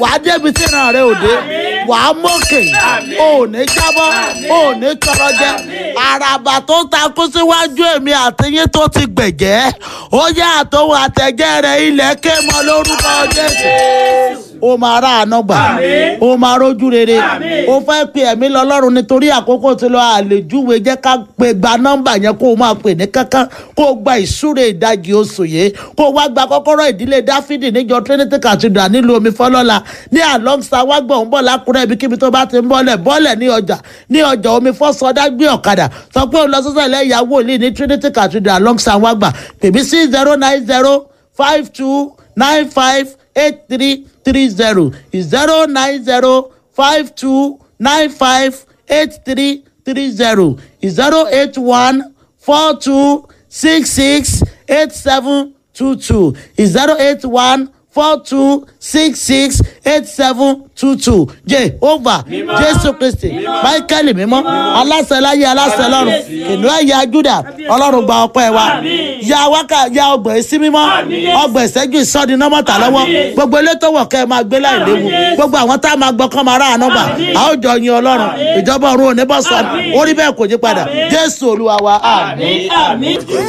wàá débi tí ìran rẹ ò dé wàá mókè ò ní jábọ́ ò ní tọrọ jẹ àràbà tó takú síwájú èmi àtìyín tó ti gbẹ̀jẹ́ ó yá àtòwò àtẹ̀jẹ́ rẹ̀ ilẹ̀ ké mọ́ lórúkọ jésù ó máa rà àná gbà ó máa rójú rere ó fẹ́ pe ẹ̀mí lọ́lọ́run nítorí àkókò tí lọ àlejúwe jẹ́ ká pe gba nọ́mbà yẹn kó o máa pè ní kankan kó o gba ìsúre ìdajì oṣù yìí kó o wá gba kọ́kọ́rọ́ ìdílé dáfídì níjọ trinity cathedral nílùú omi fọlọ́la ní alongsa wágbọ̀n ń bọ̀ lákùrẹ́ ibikíbi tó bá ti ń bọ́lẹ̀ bọ́lẹ̀ ní ọjà ní ọjà omi fọ́sọdá gbé ọ̀kadà sọ pé o lọ sọ́sọ́ ilẹ̀ ìyàwó òlì ní trinity cathedral alongsa wágbà pèmí sí zero nine zero five two nine five eight three three zero zero nine zero five two nine five eight three three zero zero eight one four two six six eight seven two two zero eight one four two six six eight seven two two jehovah jésù kristi michael mímọ́ aláṣẹ láyé aláṣẹ lọ́run kìnìún ẹ̀yà juda ọlọ́run gba ọpẹ́ wa ya wákà ya ọgbọ̀n sí mímọ́ ọgbọ̀n ìṣẹ́jú ìsọ́ni nọ́mọ̀tà lọ́wọ́ gbogbo elétò wọ̀ kẹ́ ẹ máa gbé láì léwu gbogbo àwọn tá a máa gbọ́ kọ́ máa rà àánú gbà a ó jọ yin ọlọ́run ìjọba ọ̀run ò ní bọ́ sọ orí bẹ́ẹ̀ kò yí padà jésù olúwa wa àmín. àmì àmì